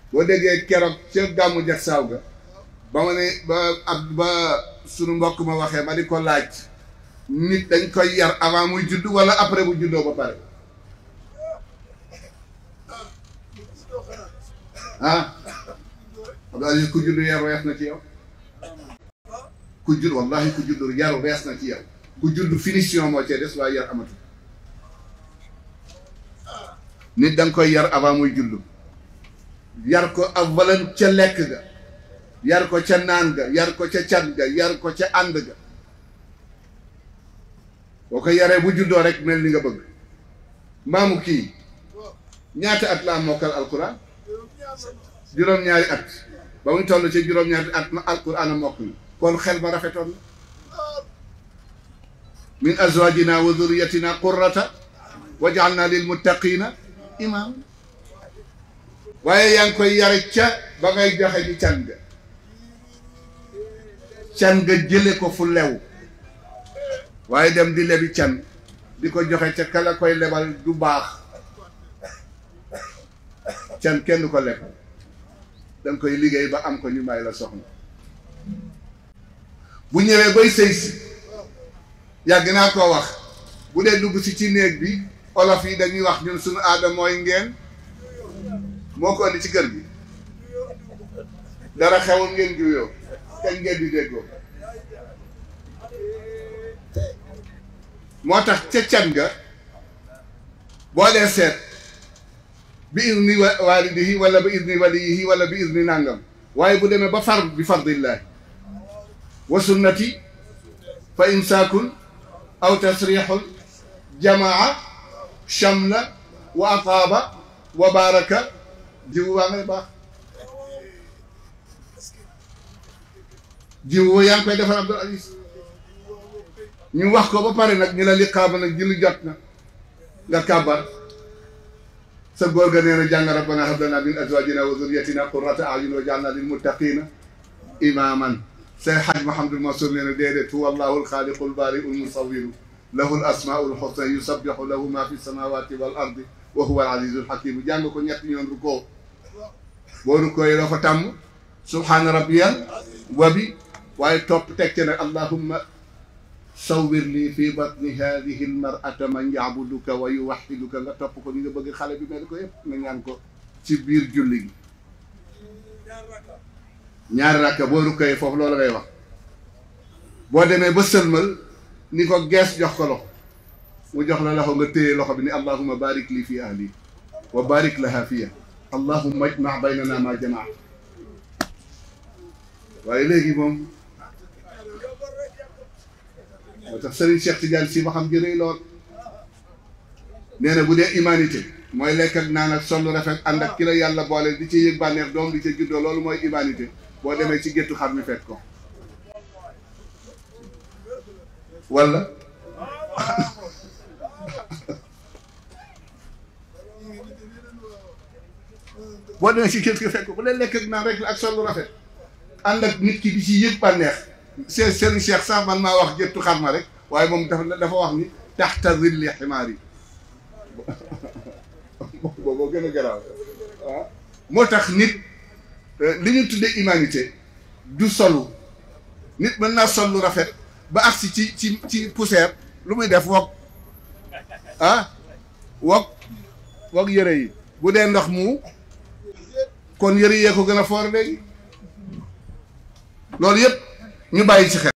boo déggee keroog ca gàmmu jag saaw ga ba ma ne ba ab ba sunu mbokk ma waxee ma di ko laaj nit dañ koy yar avant muy judd wala après bu juddoo ba pare ah Abdou Aziz ku judd yaru wees na ci yow ku judd wallahi ku judd yaru wees na ci yow ku judd finition moo cee des waaye yar amatu nit da nga koy yar avant muy judd yar ko ak valan ca lekk ga yar ko ca naan ga yar ko ca cat ga yar ko ca ànd ga boo ko yaree bu juddoo rek mel ni nga bëgg maamu kii ñaata at la am mokkal alquran juróom-ñaari at ba muy toll ci juróom-ñaari at ma alquran a mokk na kon xel ma rafetoon na min azwajina wa dhurriyatina qurrata waj'alna lil muttaqina imam waaye yaa ngi koy yare ca ba ngay joxe ci can ga can nga jële ko fu lew waaye dem di lebi can di ko joxe ca kala koy lebal du baax can kenn du ko leb danga koy liggéey ba am ko ñu may la soxna bu ñëwee bay sëy si yàgg naa koo wax bu dee dugg si ci néeg bi olof yi dañuy wax ñun suñu aada mooy ngeen moo ko indi ci kër gi dara xewul ngeen juyoo kañ ngeen di déggoo moo tax ca can ga boo dee seet bi izni walidihi wala bi izni waliyihi wala bi izni nàngam waaye bu demee ba far bi fardillahi wa sunnati fa imsaakun aw tasrixun jamaa shamla wa ataaba wa baraka jiwu waa ngay baax jiwu yaa ngi koy defar Abdul Aziz ñu wax ko ba pare nag ñu la liqaama nag julli jot na nga kàbbar sa góor ga nee na jàng rabbana hab lana min azwajina wa zurriyatina qurrata a'yun waj'alna lil muttaqina imaman say xaj Mahamadul Mansour nee na déedéet huwa allahu alxaaliqu albaari'u almusawiru lahu alasmaa'u alxusna yusabbihu lahu ma fi samawati wal ardi wa huwa al-azizu al-hakim jàng ko ñetti yoon rukkoo boo rukkoo yi doo ko tàmm subhaana rabbiyal wa bi waaye topp teg ci nag allahumma sawwir lii fi batni hadihi almar'ata man ya'buduka wa yuwahhiduka nga topp ko ni nga bëgg xale bi mel ko yëpp nga ñaan ko ci biir julli gi ñaari rakka boo rukkoo yi foofu loolu ngay wax boo demee ba sëlmal ni ko gees jox ko loxo mu jox la loxo nga téye loxo bi ni allahumma barik lii fi ahli wa barik laha fiya allahumma ajma baynana ma jamaa waaye léegi moom moo tax Serigne Cheikh Tidiane si ma xam jërëy lool nee na bu dee humanité mooy lekk ak naan ak sol rafet ànd ak ki la yàlla boole di ci yëg bànneex doom di ca juddoo loolu mooy humanité boo demee ci géttu xar mi fekk ko wala boo demee ci kër gi fekk bu dee lekk ak naan rek la ak sol rafet ànd ak nit ki di ci yëg bànneex seen seen cheikh sax man maa wax jëttu xar ma rek waaye moom dafa dafa wax ni taxta zilli ximaar yi booboo gën a garaaw waaw moo tax nit li ñu tuddee humanité du solu nit mën naa sol lu rafet ba agsi ci ci ci poussière lu muy def wokk ah wokk wokk yëre yi bu dee ndox mu kon yëre yee ko gën a foor léegi loolu yëpp ñu bàyyi ci xel